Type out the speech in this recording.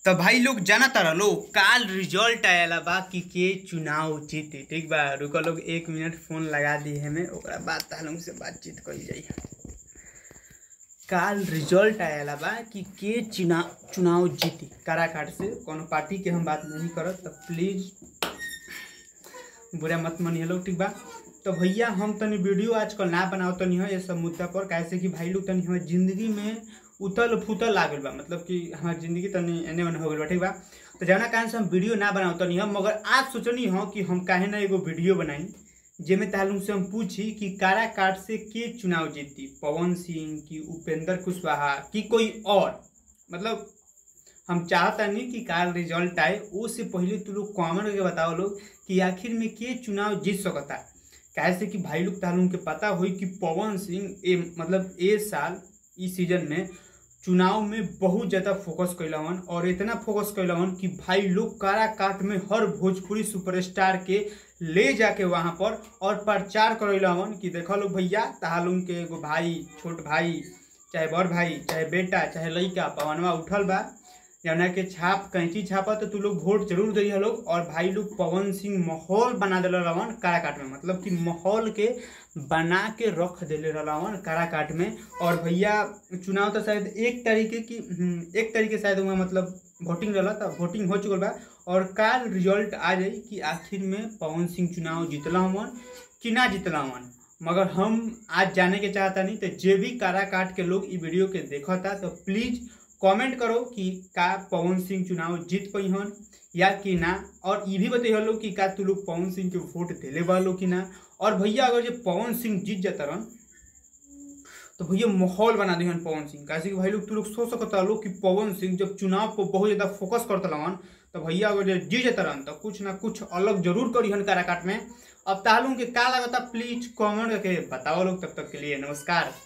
तो भाई लोग जाना तारा लोग काल रिजल्ट आयला बा कि के चुनाव जीती ठीक बा रुको लोग एक मिनट फोन लगा दी हमें ओकरा बाद तालुम से बातचीत कल जाई काल रिजल्ट आयला बा कि के चुनाव चुनाव जीती काराकाट से कोनो पार्टी के हम बात नहीं करत तो प्लीज बुरा मत मानिए लोग ठीक बा तो भैया हम तनी वीडियो आजकल ना बनाओ तनी है ये सब मुद्दा पर कैसे कि भाई लोग तनी हमारे जिंदगी में उतल फुतल लागल बा मतलब कि हमारी जिंदगी तनी एने ओने हो गइल बा ठीक बा तो जवना कारण से हम वीडियो ना बनाओ तनी हम मगर आज सोचनी हो कि हम काहे ना एगो वीडियो बनाई जेमे तालुम से हम पूछी कि काराकाट से के चुनाव जीती पवन सिंह की उपेंद्र कुशवाहा की कोई और मतलब हम चाहता नहीं कि कार रिजल्ट आए उससे पहले तू लोग कॉमन करके बताओ लोग कि आखिर में के चुनाव जीत सकता कैसे कि भाई लोग तालुम के पता हुई कि पवन सिंह ए मतलब ए साल इस सीजन में चुनाव में बहुत ज़्यादा फोकस कैलवन और इतना फोकस कैलवन कि भाई लोग काराकाट में हर भोजपुरी सुपरस्टार के ले जाके वहाँ पर और प्रचार करैलवन कि देखो लोग भैया तहालुम के एगो भाई छोट भाई चाहे बड़ भाई चाहे बेटा चाहे लड़का पवनवा उठल बा जौना के छाप कैंची छापा तो तू लोग वोट जरूर दिए लोग और भाई लोग पवन सिंह माहौल बना दिल रवन काराकाट में मतलब कि माहौल के बना के रख दिले रवन काराकाट में और भैया चुनाव तो शायद एक तरीके की हम्म, एक तरीके शायद हुआ मतलब वोटिंग रहा था वोटिंग हो चुकल बा और काल रिजल्ट आ जाई कि आखिर में पवन सिंह चुनाव जीतला हमन कि ना जीतला हमन मगर हम आज जाने के चाहता नहीं तो जे भी काराकाट के लोग ई वीडियो के देखता तो प्लीज कमेंट करो कि का पवन सिंह चुनाव जीत पई हन या कि ना और ये भी बताइए लोग कि का तू लोग पवन सिंह के वोट दिले वालो कि ना और भैया अगर जो पवन सिंह जीत जाता रन तो भैया माहौल बना दिहन पवन सिंह कैसे कि भाई लोग तू लोग सोच सकता लोग कि पवन सिंह जब चुनाव पर बहुत ज़्यादा फोकस करता लगन तो भैया अगर जे जीत जाता रन तो कुछ ना कुछ अलग जरूर करिहन काराकाट में अब तालुम के का लगता प्लीज कमेंट करके बताओ लोग तब तक के लिए नमस्कार